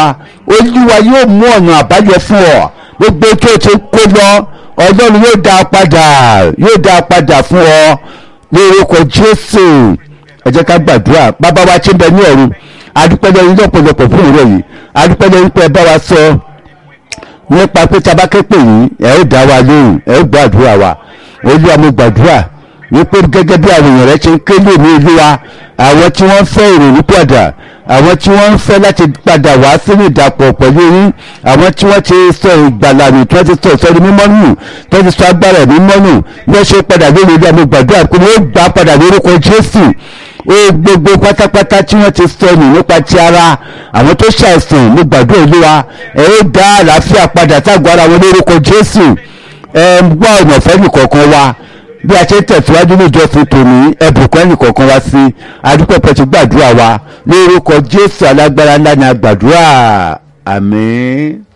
olúwa yóò mú ọ̀nà àbáyọ fún ọ gbogbo tó ti kó lọ ọlọ́run yóò dá a padà yóò dá a padà fún ọ ní orúkọ jésù ẹ jẹ́ ká gbàdúrà bàbá wa tí ń bẹ ní ọ̀run adúpẹ́ lẹ́yìn lọ́pọ̀lọpọ̀ fún ìrọ̀ yìí adúpẹ́ lẹ́yìn pé ẹ bá wa sọ nípa pé tabakẹ́ pè yín ẹ ó dá wa lóhùn ẹ ó gbàdúrà wa olúwa mo gbàdúrà wípé gẹ́gẹ́ bí àwọn èèyàn rẹ ṣe ń ké lè ní ìlú wa àwọn tí wọ́n ń fẹ́ ìrònú padà àwọn tí wọ́n ń fẹ́ láti padà wá sínú ìdàpọ̀ pẹ̀lú yín àwọn tí wọ́n ti sọ ìgbàlà nù tí wọ́n ti sọ ìsọdún mímọ́ nù tí wọ́n ti sọ agbára mímọ́ nù bí wọ́n ṣe padà lórí ilé àmì gbàdúrà pé wọ́n gbà padà lórúkọ jésù ó gbogbo pátápátá tí wọ́n ti sọnù nípa ti ara àwọn tó ṣàìsàn mo gbàdúrà olúwa ẹ ó dá àlàáfíà padà ságọ́ ara wọn lórúkọ jésù ẹ ń gbọ́ ọ̀nà fẹ́ nìkọ̀ọ̀kan wa bí a ṣe ń tẹ̀síwájú níjọ fún tòní ẹ̀bùkún ẹnìkọ̀ọ̀kan wá sí adúpẹ́pẹ́ ti gbàdúrà wa lórúkọ jésù alágbára ńlá ni a gbàdúrà àmín.